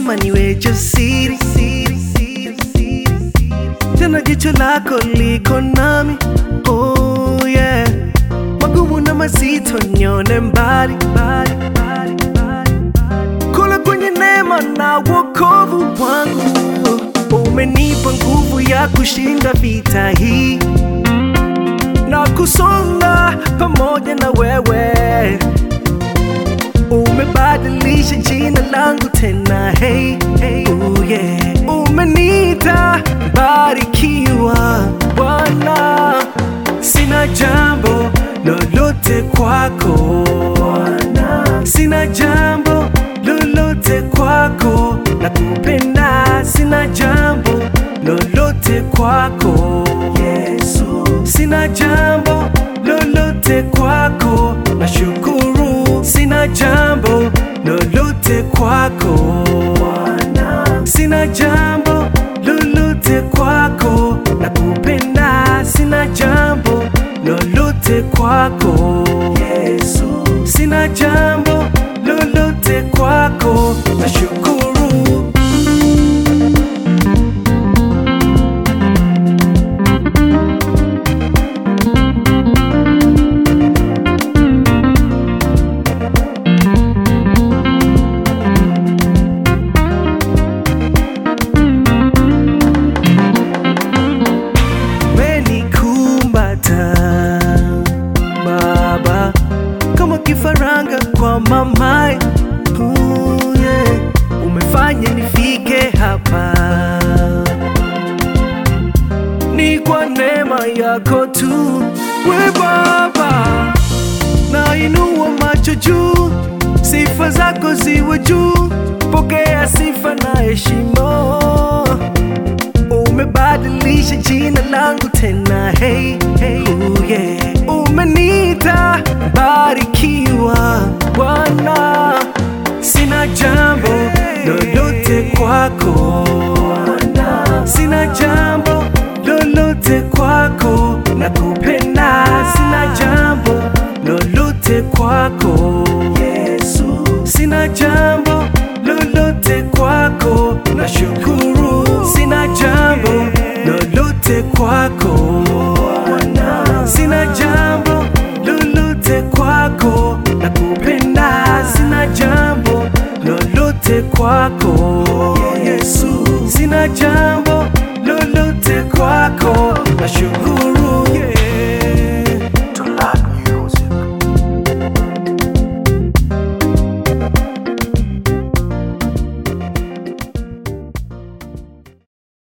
sema niwe jasiri siri, siri, siri, tena jicho lako liko nami oh, yeah. magumu na mazito nyone mbali mbali, mbali, mbali. kula kwenye neema na wokovu wangu umenipa nguvu ya kushinda vita hii na kusonga pamoja na wewe umebadilisha jina langu tena hey, hey, oh yeah. umeniita barikiwa Bwana, sina jambo lolote kwako Bwana, sina jambo lolote kwako na kupenda, sina jambo lolote kwako Yesu, sina jambo lolote kwako na shukuru, sina jambo lolote kwako Bwana, sina jambo lolote kwako na kupenda, sina jambo lolote kwako Yesu, sina jambo lolote kwako na shukuru. umenikumbata Baba kama kifaranga kwa mamaye uh, yeah. Umefanya nifike hapa, ni kwa neema yako tu, we Baba, nainua macho juu, sifa zako ziwe juu, pokea sifa na heshima umebadilisha jina langu tena hey, hey, oh yeah. umeniita barikiwa Bwana, sina jambo lolote kwako Bwana, sina jambo lolote kwako na kupenda, sina jambo lolote kwako Yesu, sina jambo lolote kwako na shukuru, sina jambo lolote kwako Bwana, sina jambo lolote kwako na kupenda, sina jambo lolote kwako Yesu, sina jambo lolote kwako na shukuru